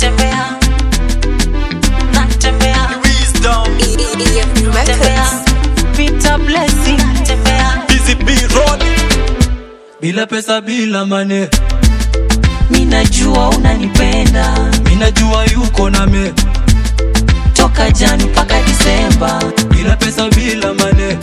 natembea natembea Wisdom, natembea Peter Blessing natembea Busy B Road, bila pesa bila mane minajua unanipenda minajua yuko name toka Jani mpaka Disemba bila pesa bila mane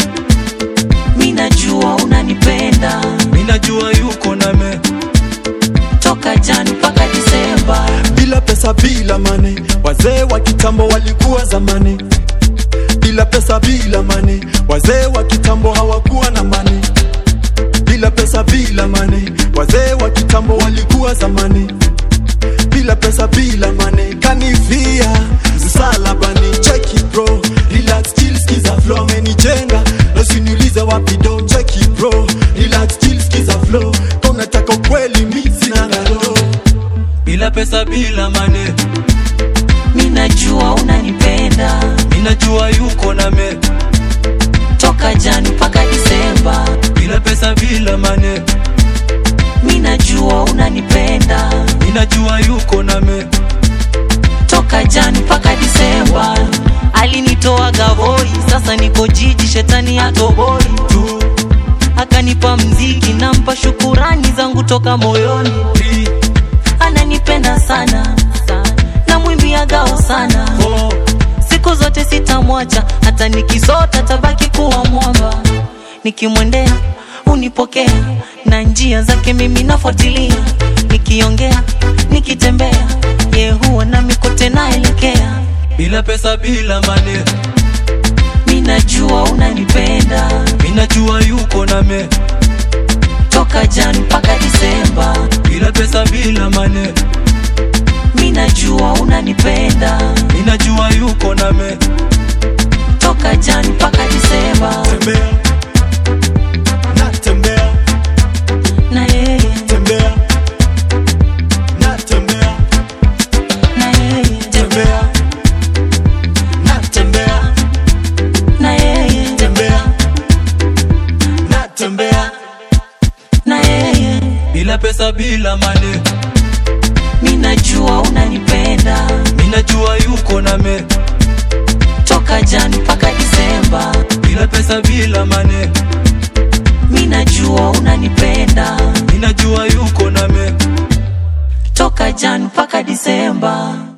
minajua unanipenda minajua yuko name toka Jani mpaka Disemba bila pesa bila mane, wazee wa kitambo walikuwa zamani. Bila pesa bila mane, wazee wa kitambo hawakuwa na mane. Bila pesa bila mane, wazee wa kitambo walikuwa zamani. Bila pesa bila mane, kanifia msalabani. Check it bro, relax chill, skiza flow, amenijenga na usiniulize wapi do. Check it bro, relax chill, skiza flow, kama unataka ukweli mimi sina ngalo. bila pesa bila mane minajua unanipenda minajua yuko name toka Jani mpaka Disemba bila pesa bila mane minajua unanipenda minajua yuko name toka Jani mpaka Disemba alinitoa Gavoi, sasa niko jiji, shetani atoboi tu akanipa mziki, nampa shukurani zangu toka moyoni. three Ananipenda sana na mwimbia gao sana, four siku zote sitamwacha, hata nikisota tabaki kuwa mwamba. Nikimwendea unipokea na njia zake mimi nafuatilia, nikiongea nikitembea, ye huwa nami kote naelekea. bila pesa bila mane Minajua unanipenda minajua yuko name toka Jani mpaka Disemba. bila pesa bila mane Minajua unanipenda minajua yuko name toka Jani mpaka Disemba. Tembea, natembea, Na yeye, tembea, natembea, na yeye, tembea, natembea, na yeye, tembea, natembea, na yeye. bila pesa bila mane Minajua unanipenda minajua yuko name toka Jani mpaka Disemba. bila pesa bila mane Minajua unanipenda minajua yuko name toka Jani mpaka Disemba.